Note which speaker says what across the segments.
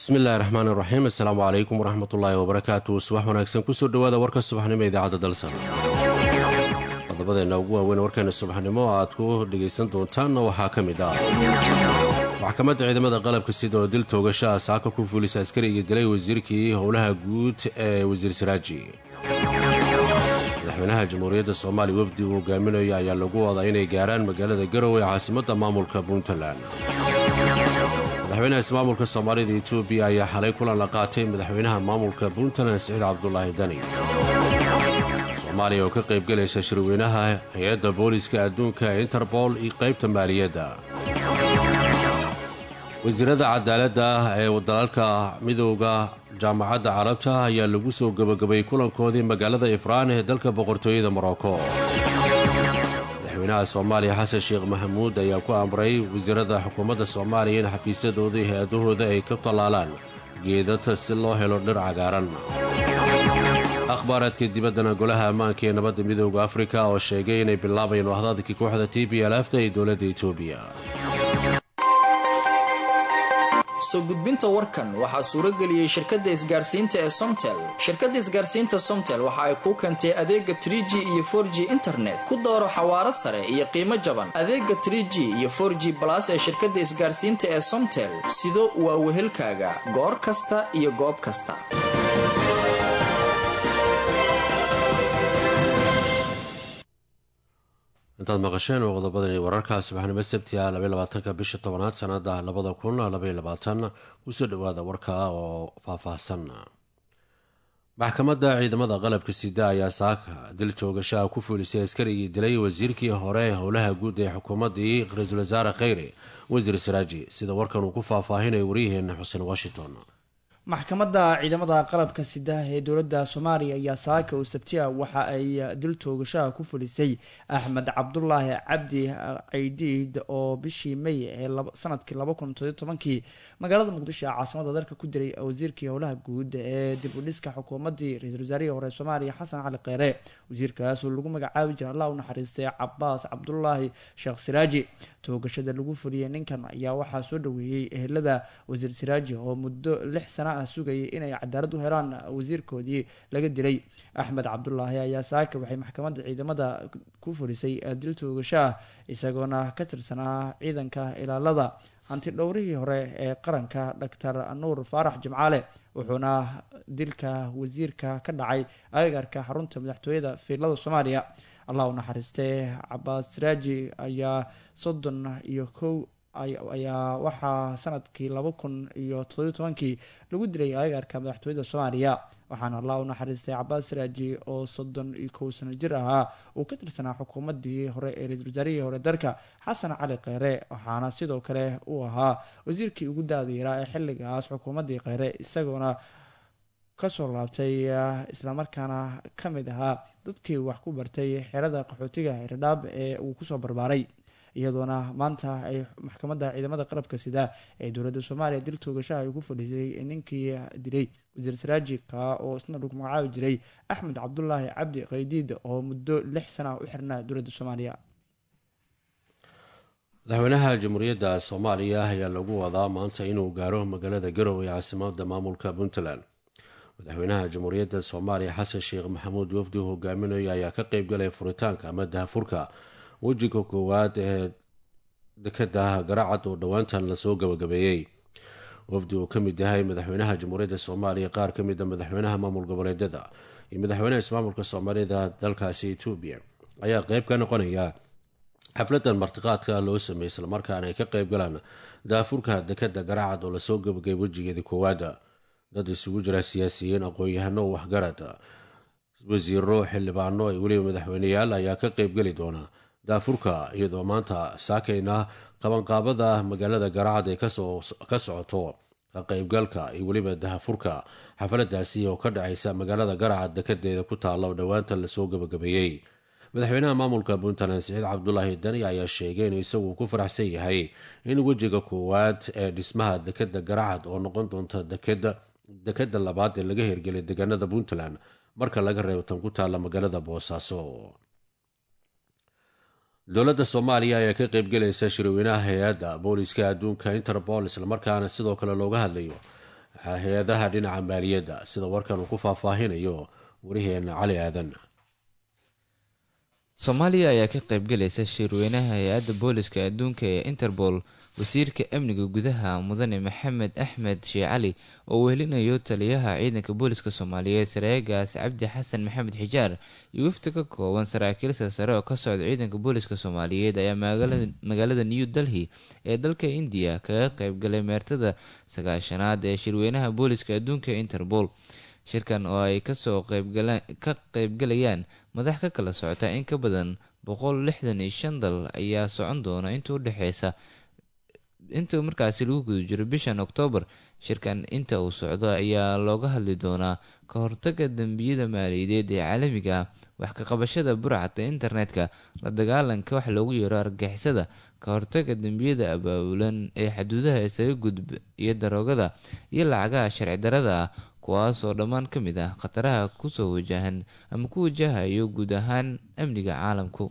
Speaker 1: bismillahi raxmaan iraxiim assalaamu calaykum waraxmatullaahi wabarakaatu subax wanaagsan kusoo dhowaada warka subaxnimo idaacadda dalsan qodobadeenna ugu waaweyn warkeena subaxnimo aad ku dhegaysan doontaanna waxaa ka mid ah maxkamadda ciidamada qalabka sida oo dil toogasha ah saaka ku fuulisa askariga dilay wasiirkii howlaha guud ee wasiir saraaji madaxweynaha jamhuuriyadda soomaaliya wafdi uu hogaaminayo ayaa lagu wadaa inay gaaraan magaalada garowe ee caasimadda maamulka puntland madaxweynaha ismaamulka soomaalida etoobiya ayaa xalay kulan la qaatay madaxweynaha maamulka puntland siciid cabdulaahi dani soomaaliya oo ka qaybgelaysa shirweynaha hay-adda booliska adduunka ee interbol iyo qaybta maaliyadda wasiirada cadaaladda ee dalalka midooda jaamacadda carabta ayaa lagu soo gebagabayey kulankoodii magaalada ifraan ee dalka boqortooyada morocco madaxweynaha soomaaliya xasan sheekh maxamuud ayaa ku amray wasiirada xukuumadda soomaaliya in xafiisyadooda iyo hay-adahooda ay ka tallaalaan geedata si loo helo dhir cagaaran akhbaaraadka dibaddana golaha ammaanka ee nabadda midooda afrika oo sheegay inay bilaabayeen wahdaadkii kooxda t b lafta ee dowladda etoobiya
Speaker 2: soo gudbinta warkan waxaa suurageliyey shirkadda isgaarsiinta ee somtel shirkadda isgaarsiinta somtel waxa ay kuu keentay adeega tr g iyo for g internet ku dooro xawaaro sare iyo qiimo jaban adeega tr g iyo for g balas ee shirkadda isgaarsiinta ee somtel sido waa wehelkaaga goor kasta iyo goob kasta
Speaker 1: intaad maqasheen oo qodobadani wararka subaxnimo sabti ah labaatanka bisha tobanaad sanada labada kun labayabaatan kusoo dhawaada warka oo faahfaahsan maxkamadda ciidamada qalabka sida ayaa saaka dil joogashaha ku fuulisay askarigii dilay wasiirkii hore howlaha guud ee xukuumaddii ra-iisul wasaare kheyre wasiir saraaji sida warkan uu ku faahfaahinaya waryaheena xuseen washington
Speaker 3: maxkamadda ciidamada qalabka sida ee dowladda soomaaliya ayaa saaka oo sabti ah waxa ay dil toogashaha ku fulisay axmed cabdulaahi cabdi caydiid oo bishii may ee sanadkii laba kun todoiy tobankii magaalada muqdisho ee caasimada dalka ku diray wasiirkii howlaha guud ee dib u dhiska xukuumaddii ra-iisul wasaarihii hore soomaaliya xasan cali kheyre wasiirkaas oo lagu magacaabi jira allah u naxariistay cabaas cabdulaahi sheekh siraaji toogashada lagu fuliyey ninkan ayaa waxaa soo dhaweeyey ehelada wasiir siraaji oo muddo lix sana ah sugayay inay cadaalad u helaan wasiirkoodii laga dilay axmed cabdulaahi ayaa saaka waxay maxkamadda ciidamada ku fulisay dil toogasho ah isagoona ka tirsanaa ciidanka ilaalada hanti dhowrihii hore ee qaranka doctor nuur faarax jimcaale wuxuuna dilka wasiirka ka dhacay agagarka xarunta madaxtooyada fiilada soomaaliya allah u naxariistee cabaas siraaji ayaa soddon iyo kow ayaa waxaa sanadkii laba kun iyo todobiy tobankii lagu dilay agaarka madaxtooyada soomaaliya waxaana allah u naxariistay cabaas siraaji oo soddon iyo kow sano jir ahaa uu ka tirsanaa xukuumaddii hore ee ra-isul wasaarihii hore dalka xasan cali kheyre waxaana sidoo kale uu ahaa wasiirkii ugu da-dayaraa ee xilligaas xukuumaddii kheyre isagoona kasoo laabtay islamarkaana ka mid ahaa dadkii wax ku bartay xerada qaxootiga hirdhaab ee uu kusoo barbaaray iyadoona maanta ay maxkamadda ciidamada qalabka sida ee dowladda soomaaliya dil toogashaha ay ku fadhiisay ninkii dilay wasiir saraajika oo isna lagu magacaabi jiray axmed cabdulaahi cabdi khaydiid oo muddo lix sana u xirnaa dowladda soomaaliya
Speaker 1: madaxweynaha jamhuuriyadda soomaaliya ayaa lagu wadaa maanta inuu gaaro magaalada garowe ee caasimada maamulka puntland madaxweynaha jamhuuriyadda soomaaliya xasan sheekh maxamuud wafdi uu hogaaminayo ayaa ka qeybgalaya furitaanka ama dahafurka wejiga koowaad ee dekada garacad oo dhowaantan lasoo gabagabeeyey wafdi uu ka mid yahay madaxweynaha jamhuuriyadda soomaaliya qaar ka mid a madaxweynaha maamul goboleedyada iyo madaxweynaha ismaamulka soomaalida dalkaasi etoobiya ayaa qeyb ka noqonaya xafladan martiqaadka loo sameeyey islamarkaana ay ka qeyb galaan daafurka dekada garacad oo lasoo gabagabay wejigeedii koowaada dad isugu jira siyaasiyiin aqoon-yahano waxgarad wasiiro xildhibaano iyo weliba madaxweyneyaal ayaa ka qeybgeli doona daafurka iyadoo maanta saakayna qabanqaabada magaalada garacad ee ka socoto ka qeybgalka iyo weliba dahafurka xafaladaasi oo ka dhacaysa magaalada garacad dekadeeda ku taalla oo dhowaanta lasoo gabagabeeyey madaxweynaha maamulka puntland siciid cabdulaahi dani ayaa sheegay inuu isagu ku faraxsan yahay in wejiga koowaad ee dhismaha dekada garacad oo noqon doonta dekada labaad ee laga hirgelay deegaanada puntland marka laga reebo tan ku taalla magaalada boosaaso dowladda soomaaliya ayaa ka qeybgelaysa shirweynaha hay-adda booliska adduunka interpol islamarkaana sidoo kale looga hadlayo hay-adaha dhinaca maaliyadda sida warkan uu ku faahfaahinayo wariheena cali aadan
Speaker 4: soomaaliya ayaa ka qaybgalaysa shirweynaha hay-adda booliska adduunka ee interpol wasiirka amniga gudaha mudane maxamed axmed shee cali oo wehelinayo taliyaha ciidanka booliska soomaaliyeed saraaagaas cabdi xasan maxamed xijaar iyo wafdi ka kooban saraakiilsa sare oo ka socda ciidanka booliska soomaaliyeed ayaa magaalada new delhi ee dalka indiya kaga qaybgalay meertada sagaashanaad ee shirweynaha booliska adduunka ee interpol shirkan oo ay kasoo ka qaybgalayaan madax ka kala socota in ka badan boqol lixdan iyo shan dal ayaa socon doona inta udhexeysa inta markaasi lagu guda jiro bishan oktoobar shirkan inta uu socdo ayaa looga hadli doonaa ka hortaga dembiyada maaliyadeed ee caalamiga ah wax ka qabashada burcadka internetka la dagaalanka wax loogu yeero argagixisada ka hortaga dembiyada abaabulan ee xaduudaha isaga gudb iyo daroogada iyo lacagaha sharci darada ah kuwaas oo dhammaan ka mid ah khataraha kusoo wajahan ama ku wajahayo guud ahaan amniga caalamku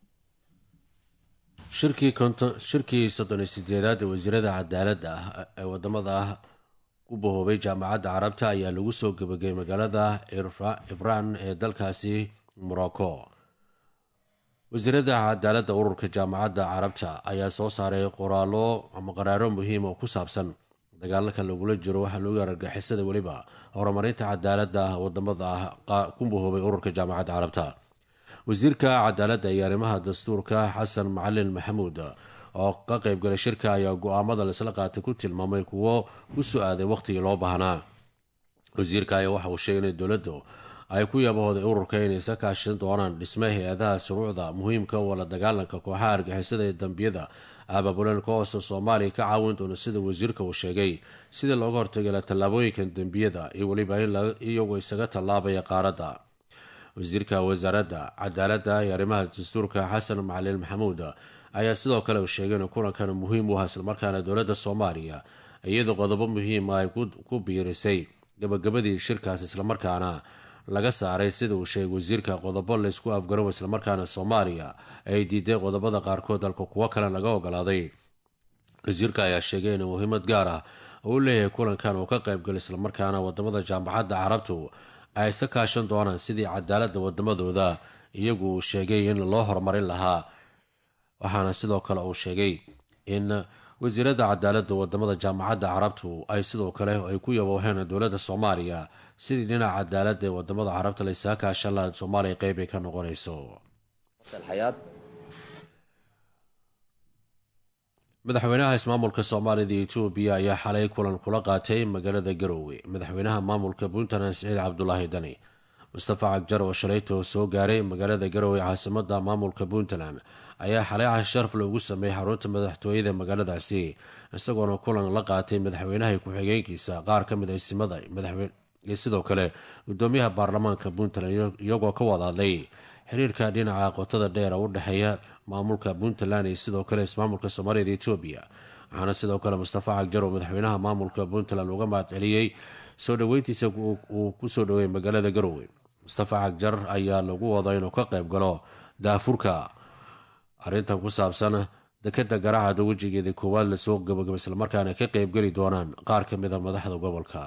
Speaker 1: shirkii soddon iyo sideedaad ee wasiirada cadaaladda ah ee wadamada ah ku bahoobay jaamacadda carabta ayaa lagu soo gebagay magaalada ifraan ee dalkaasi morocco wasiirada cadaaladda ururka jaamacadda carabta ayaa soo saaray qoraallo ama qaraaro muhiim oo ku saabsan dagaalaka lagula jiro waxaa loogu argagixisada weliba horumarinta cadaaladda ah wadamada ah ku bahoobay ururka jaamacadda carabta wasiirka cadaaladda iyo arrimaha dastuurka xasan macalin maxamuud oo ka qaybgalay shirka ayaa go-aamada laisla qaatay ku tilmaamay kuwo ku su-aaday wakhtigii loo baahnaa wasiirka ayaa waxa uu sheegay in dowladdu ay ku yabahooday ururka inay iska kaashan doonaan dhisme hay-adaha shuruucda muhiimka oo la dagaalanka kooxaha argixisada ee dambiyada aababulan kahoosta soomaaliya ka caawin doona sida wasiirka uu sheegay sidii looga hortagala tallaabooyinkan dembiyada iyo weliba in iyagoo isaga tallaabaya qaaradda wasiirka wasaaradda cadaaladda iyo arrimaha dastuurka xasan macalin maxamuud ayaa sidoo kale uu sheegay in kulankan muhiim u ah islamarkaana dowladda soomaaliya iyadoo qodobo muhiima ay ku biirisay gabagabadii shirkaas islamarkaana laga saaray sida uu sheegay wasiirka qodobo laysku afgarow islamarkaana soomaaliya ay diiday qodobada qaarkood dalka kuwo kale laga ogolaaday wasiirka ayaa sheegay in muhiimad gaar ah uu leeyahay kulankan uu ka qaybgalay islamarkaana wadamada jaamacadda carabtu ay iska kaashan doonaan sidii cadaaladda wadamadooda iyagu uu sheegay in loo horumarin lahaa waxaana sidoo kale uu sheegay in wasiirada cadaaladda wadamada jaamacadda carabtu ay sidoo kale ay ku yabooheen dowladda soomaaliya sidii dhinaca cadaaladda ee wadamada carabta la isaga kaashan laha soomaaliya qeyb ay ka noqonayso madaxweynaha ismaamulka soomaalida iyo etoobiya ayaa xalay kulan kula qaatay magaalada garowe madaxweynaha maamulka puntland siciid cabdulaahi dani mustafa cagjar oo shalayto soo gaaray magaalada garowe caasimada maamulka puntland ayaa xalay casharaf loogu sameeyey xarunta madaxtooyada magaaladaasi isagoona kulan la qaatay madaxweynaha ku-xigeenkiisa qaar ka mid aysimada iyo sidoo kale gudoomiyaha baarlamaanka puntland iyagoo ka wada hadlay xiriirka dhinaca qotada dheer u dhexeeya maamulka puntland iyo sidoo kale ismaamulka soomaaliyada etoobiya waxaana sidoo kale mustafa cagjar oo madaxweynaha maamulka puntland uga mahad celiyey soo dhoweyntiisa uu kusoo dhoweeyay magaalada garowe mustafa cagjar ayaa lagu wada inuu ka qayb galo daafurka arrintan ku saabsan dekeda garaacada wejigeeda koowaad lasoo gabagaba islamarkaana ka qeybgeli doonaan qaar ka mida madaxda gobolka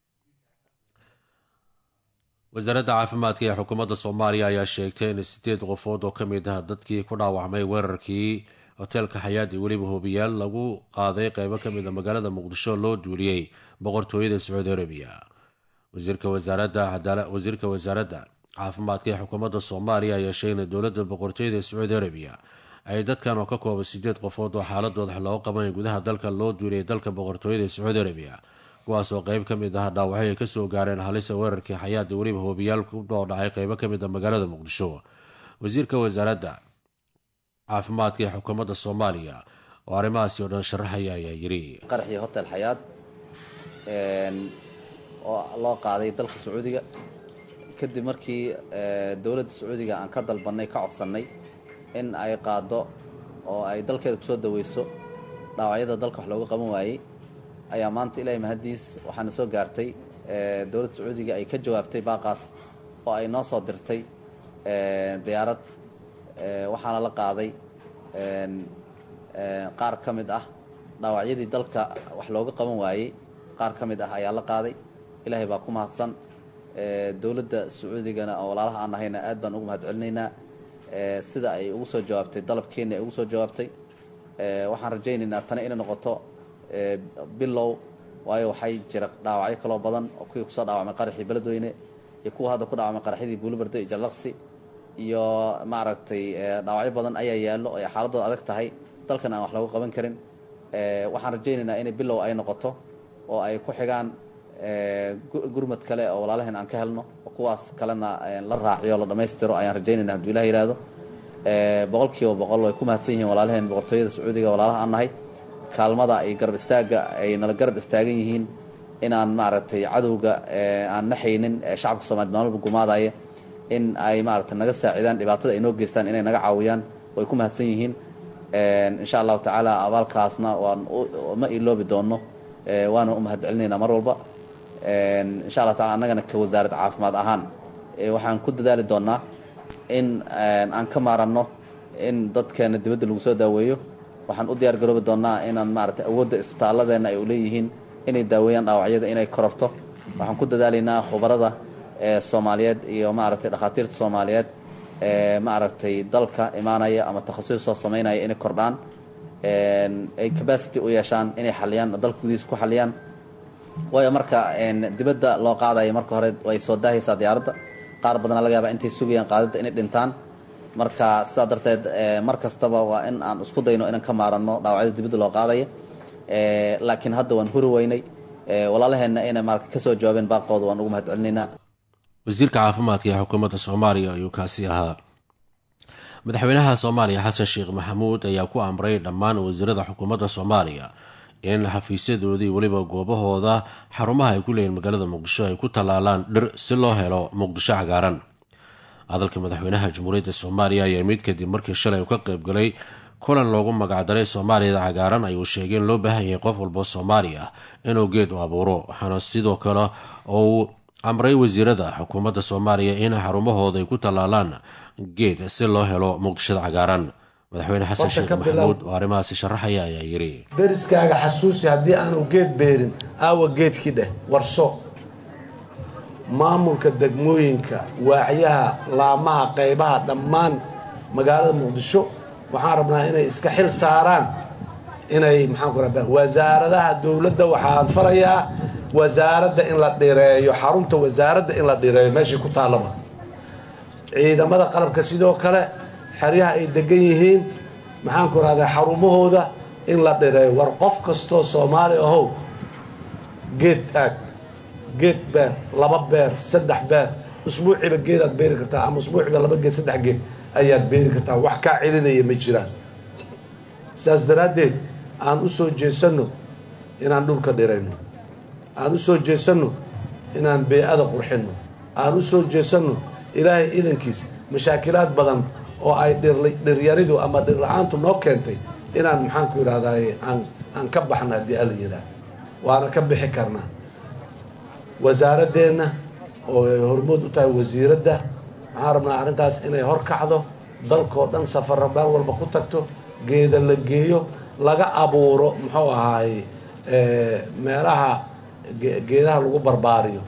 Speaker 1: wasaaradda caafimaadka ee xukuumadda soomaaliya ayaa sheegtay in sideed qofood oo ka mid ah dadkii ku dhaawacmay weerarkii hoteelka xayaad iyo weliba hoobiyaal lagu qaaday qeybo ka mid a magaalada muqdisho loo duuliyey boqortooyada sacuudi arabiya wasiirka wasaaradda caafimaadka ee xukuumadda soomaaliya ayaa sheegay in dowladda boqortooyada sacuudi arabiya ay dadkan oo ka kooban sideed qofood oo xaaladooda loo qaban gudaha dalka loo duuliyay dalka boqortooyada sacuudi arabiya kuwaas oo qeyb ka mid ah dhaawacyo ay kasoo gaareen halisa weerarkii xayaada weliba hoobiyaal ku dhoo dhacay qeybo ka mid a magaalada muqdisho wasiirka wasaaradda caafimaadka ee xukuumadda soomaaliya oo arrimahaasi oo dhan sharaxaya ayaa yidhi
Speaker 5: qaraxii hotel xayaad oo loo qaaday dalka sacuudiga kadib markii dowladda sacuudiga aan ka dalbannay ka codsannay in ay qaado oo ay dalkeeda kusoo daweyso dhaawacyada dalka wax looga qaban waayey ayaa maanta ilaahay mahaddiis waxaana soo gaartay dowladda sacuudiga ay ka jawaabtay baaqaas oo ay noo soo dirtay diyaarad waxaana la qaaday qaar ka mid ah dhaawacyadii dalka wax looga qaban waayey qaar ka mid ah ayaa la qaaday ilaahay baa ku mahadsan dowladda sacuudigana oo walaalaha aan nahayna aad baan ugu mahad celinaynaa sida ay ugu soo jawaabtay dalabkeenna ay ugu soo jawaabtay waxaan rajaynaynaa tani inay noqoto bilow waayo waxay jira dhaawacyo kaloo badan oo kuwii kusoo dhaawacmay qaraxii beledweyne iyo kuwa hadda ku dhaawacmay qaraxyadii buulibardo iyo jallaqsi iyo maaragtay dhaawacyo badan ayaa yaallo ay xaaladooda adag tahay dalkan aan wax lagu qaban karin waxaan rajaynaynaa inay bilow ay noqoto oo ay ku xigaan gurmad kale oo walaalaheen aan ka helno oo kuwaas kalena la raaciyo la dhammaystiro ayaan rajaynayna hadduu ilah yidhaahdo boqol kiiba boqol way ku mahadsan yihiin walaalaheen boqortooyada sacuudiga walaalaha aan nahay kaalmada iyo garab istaagga ay nala garab istaagan yihiin inaan maaragtay cadowga aan naxaynin shacabka soomaliya maalmalba gumaadaya in ay maaragtay naga saacidaan dhibaatada ay noo geystaan inay naga caawiyaan way ku mahadsan yihiin insha allahu tacaala abaalkaasna waan ma iloobi doonno waana u mahad celinaynaa mar walba insha allah taala annagana ka wasaarad caafimaad ahaan waxaan ku dadaali doonnaa in aan ka maaranno in dadkeena dibadda lagu soo daaweeyo waxaan u diyaar garoobi doonnaa inaan maaragtay awoodda isbitaaladeenna ay u leeyihiin inay daaweeyaan dhaawacyada inay kororto waxaan ku dadaalaynaa khubarada soomaaliyeed iyo maaragtay dhakhaatiirta soomaaliyeed maaragtay dalka imaanaya ama takhasus soo samaynaya inay kordhaan ay capacity u yeeshaan inay xaliyaan dalka gudihiisa ku xaliyaan waayo marka dibadda loo qaadaya marka hore way soo daahaysaa diyaaradda qaar badana laga yaabaa intay sugayaan qaadidda inay dhintaan marka sidaa darteed mar kastaba waa in aan isku dayno inaan ka maaranno dhaawacyada dibadda loo qaadaya laakiin hadda waan huri weynay walaalaheenna inay marka kasoo jawaabeen baaqooda waan ugu mahad celinaynaa
Speaker 1: wasiirka caafimaadka ee xukuumadda soomaaliya ayuu kaasi ahaa madaxweynaha soomaaliya xasan sheekh maxamuud ayaa ku amray dhammaan wasiirada xukuumadda soomaaliya in xafiisyadoodii weliba goobahooda xarumaha ay ku leeyihin magaalada muqdisho ay ku tallaalaan dhir si loo helo muqdisho cagaaran hadalka madaxweynaha jamhuuriyadda soomaaliya ayaa mid kadib markii shalay uu ka qaybgalay kulan loogu magacdaray soomaaliyada cagaaran ayuu sheegay in loo baahan yahay qof walbo soomaali ah inuu geed u abuuro waxaana sidoo kale uu amray wasiirada xukuumadda soomaaliya in xarumahooda ay ku tallaalaan geed si loo helo muqdishada cagaaran madaxweyne xasan sheekh maxamuud oo arrimahaasi sharaxaya ayaa yidhi
Speaker 6: deriskaaga xasuusi haddii aanu geed beerin aawa geedkii dheh warso maamulka degmooyinka waacyaha laamaha qaybaha dhammaan magaalada muqdisho waxaan rabnaa inay iska xil saaraan inay maxaan ku rabaa wasaaradaha dowladda waxaan farayaa wasaaradda in la dhireeyo xarunta wasaaradda in la dhireeyo meeshay ku taallaba ciidamada qalabka sidoo kale xeryaha ay degan yihiin maxaan ku rahdaa xarumahooda in la dhireeyo war qof kastoo soomaali ahow geed aag geed beer laba beer saddex beer usbuuciiba geedaad beeri kartaa ama usbuuciiba laba geed saddex geed ayaad beeri kartaa wax kaa celinaya ma jiraan saas daraaddeed aan u soo jeesanno inaan dhulka dhirayno aan u soo jeesanno inaan bee-ada qurxinno aan u soo jeesanno ilaahay idankiis mashaakilaad badan oo ay dhiryaridu ama dhirla-aantu noo keentay inaan maxaanku idhahdaay aan aan ka baxno haddii alla yidhaah waana ka bixi karnaa wasaaradeenna oo ay hormood u tahay wasiiradda waxaan rabnaa arrintaas inay hor kacdo dalkoo dhan safarra meel walba ku tagto geeda la geeyo laga abuuro muxuu ahaay meelaha geedaha lagu barbaariyo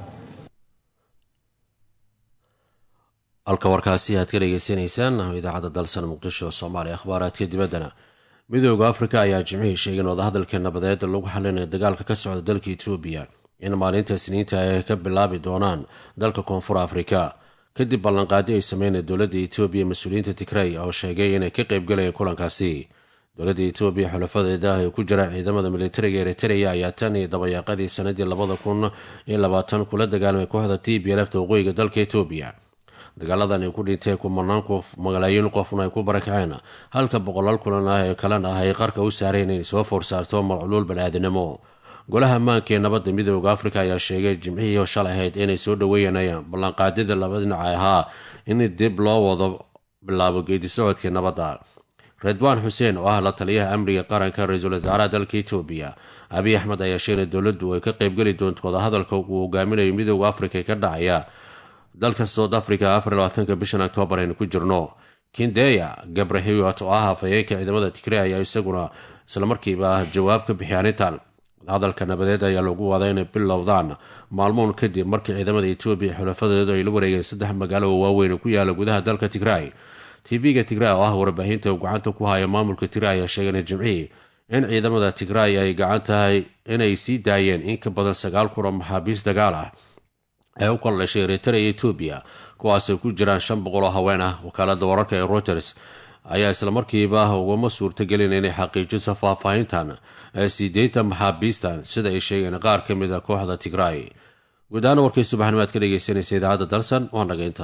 Speaker 1: halka warkaasi aad ka dhegeysanaysaan idaacadda dalsan muqdisho soomaaliya akhbaaraadka dibaddana midooda afrika ayaa jimcihii sheegay in wadahadalka nabadeed lagu xalinayo dagaalka ka socda dalka etoobiya in maalinta isniinta ay ka bilaabi doonaan dalka koonfur afrika kadib ballanqaadi ay sameynay dowladda etoobiya mas-uuliyiinta tigrey oo sheegay inay ka qaybgalayeen kulankaasi dowladda etoobiya xulafadeeda ay ku jiraan ciidamada militariga eritreya ayaa tan iyo dabayaaqadii sanadii labada kun iyo labaatan kula dagaalamay kooxda t b lfta waqooyiga dalka etoobiya dagaaladan ay ku dhinteen kumanaan qof malaayiin qofna ay ku barakaceen halka boqolaal kulan ah ee kalena ah ay qarka u saareen inay soo foorsaarto malculuul bani-aadinimo golaha maanka ee nabadda midooda afrika ayaa sheegay jimcihii shalay ahayd inay soo dhaweeyanayaan ballanqaadyada laba dhinaca ahaa in dib loo wado bilaabo geedi socodkii nabadda redwaan xuseen oo ah la taliyaha amniga qaranka ra-iisul wasaaraha dalka etoobiya abiy axmed ayaa sheegay dowladdu ay ka qaybgeli doonto wadahadalka uu hogaaminayo midooda afrika ee ka dhacaya dalka south africa afar labaatanka bishan octoobar aynu ku jirno kindeya gabrahewat oo ah hafayeenka ciidamada tigrey ayaa isaguna islamarkiiba jawaab ka bixiyay arrintan wadahadalka nabadeed ayaa lagu wadaa inay bilowdaan maalmoon kadib markii ciidamada etoobiya xulafadeedu ay la wareegeen saddex magaalo oo waaweyn ku yaala gudaha dalka tigraay tv-ga tigraay oo ah warbaahinta uu gacanta ku haya maamulka tigraay ayaa sheegana jimcihii in ciidamada tigraay ay gacan tahay inay sii daayeen in ka badan sagaal kun oo maxaabiis dagaal ah ee u kala dhashay eritrea iyo etoobiya kuwaasay ku jiraan shan boqol oo haween ah wakaalada wararka ee reuters ayaa islamarkiiba ugama suurtagelin inay xaqiijiso faahfaahintan siideynta maxaabiistan sida ay sheegeen qaar ka mid a kooxda tigraay guud ahaan warkii subaxnimaad ka dhegeysanaysa idaacadda dalsan waa nageynta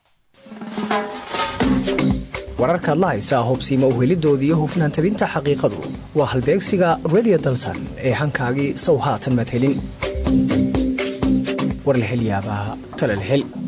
Speaker 7: wararkaad la haysaa hubsiima uhelidooda iyo hufnaan tabinta xaqiiqadu waa halbeegsiga redio dalsan ee hankaagii sow haatan madhelin war la helyaabaa talal hel